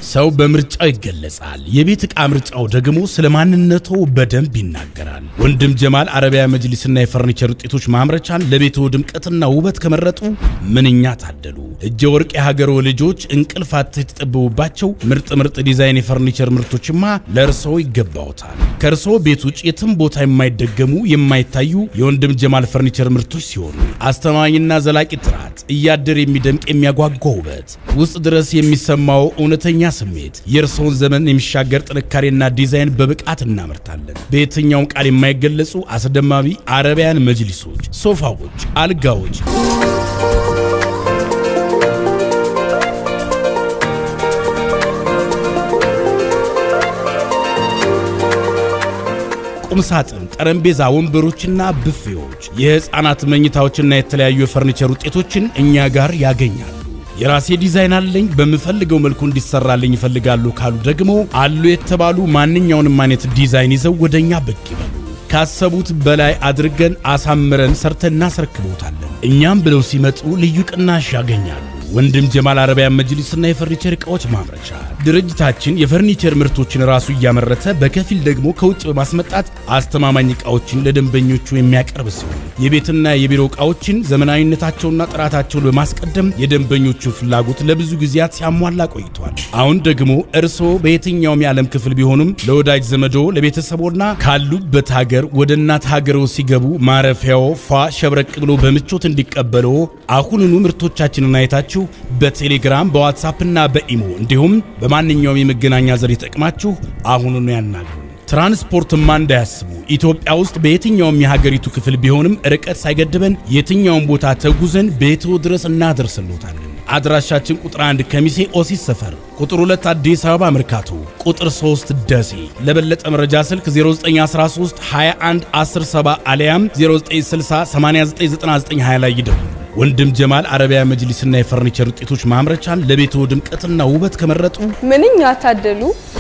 ሰው በምርጫው ይገለጻል። የቤት ዕቃ ምርጫው ደግሞ ስለ ማንነቶ በደንብ ይናገራል። ወንድም ጀማል አረቢያ መጅሊስና የፈርኒቸር ውጤቶች ማምረቻን ለቤቶ ድምቀትና ውበት ከመረጡ ምንኛ ታደሉ። እጀ ወርቅ የሀገሮ ልጆች እንቅልፍ አጥተው የተጠበቡባቸው ምርጥ ምርጥ ዲዛይን የፈርኒቸር ምርቶችማ ለእርስዎ ይገባዎታል። ከእርስዎ ቤት ውጭ የትም ቦታ የማይደገሙ የማይታዩ የወንድም ጀማል ፈርኒቸር ምርቶች ሲሆኑ አስተማማኝና ዘላቂ ጥራት፣ እያደር የሚደምቅ የሚያጓጓ ውበት፣ ውስጥ ድረስ የሚሰማው እውነተኛ ስሜት፣ የእርስዎን ዘመን የሚሻገር ጥንካሬና ዲዛይን በብቃት እናመርታለን። በየትኛውም ቃል የማይገለጹ አስደማሚ አረቢያን መጅሊሶች፣ ሶፋዎች፣ አልጋዎች ቁምሳጥን፣ ጠረጴዛ፣ ወንበሮችና ብፌዎች፣ የሕፃናት መኝታዎችና የተለያዩ የፈርኒቸር ውጤቶችን እኛ ጋር ያገኛሉ። የራሴ ዲዛይን አለኝ በምፈልገው መልኩ እንዲሰራልኝ ይፈልጋሉ ካሉ ደግሞ አሉ የተባሉ ማንኛውንም አይነት ዲዛይን ይዘው ወደኛ ብቅ ይበሉ። ካሰቡት በላይ አድርገን አሳምረን ሰርተን እናስረክቦታለን። እኛም ብለው ሲመጡ ልዩ ቅናሽ ያገኛሉ። ወንድም ጀማል አረቢያን መጅሊስና የፈርኒቸር ዕቃዎች ማምረቻ ድርጅታችን የፈርኒቸር ምርቶችን ራሱ እያመረተ በከፊል ደግሞ ከውጭ በማስመጣት አስተማማኝ ዕቃዎችን ለደንበኞቹ የሚያቀርብ ሲሆን የቤትና የቢሮ ዕቃዎችን ዘመናዊነታቸውና ጥራታቸውን በማስቀደም የደንበኞቹን ፍላጎት ለብዙ ጊዜያት ሲያሟላ ቆይቷል። አሁን ደግሞ እርስዎ በየትኛውም የዓለም ክፍል ቢሆኑም ለወዳጅ ዘመዶ ለቤተሰቦና ካሉበት ሀገር ወደ እናት ሀገሮ ሲገቡ ማረፊያው ፏ ሸብረቅ ብሎ በምቾት እንዲቀበሎ አሁኑኑ ምርቶቻችንን አይታችሁ በቴሌግራም በዋትሳፕ እና በኢሞ እንዲሁም በማንኛውም የመገናኛ ዘዴ ተጠቅማችሁ አሁኑኑ ያናግሩ። ትራንስፖርትማ እንዳያስቡ። ኢትዮጵያ ውስጥ በየትኛውም የሀገሪቱ ክፍል ቢሆንም ርቀት ሳይገድበን የትኛውም ቦታ ተጉዘን ቤትዎ ድረስ እናደርስሎታለን። አድራሻችን ቁጥር 1 ከሚሴ ኦሲስ ሰፈር፣ ቁጥር 2 አዲስ አበባ መርካቶ፣ ቁጥር 3 ደሴ። ለበለጠ መረጃ ስልክ 0913 21 107 አሊያም 0960 899920 ላይ ይደውሉ። ወንድም ጀማል አረቢያ መጅሊስና የፈርኒቸር ውጤቶች ማምረቻን ለቤትዎ ድምቀትና ውበት ከመረጡ ምንኛ ታደሉ!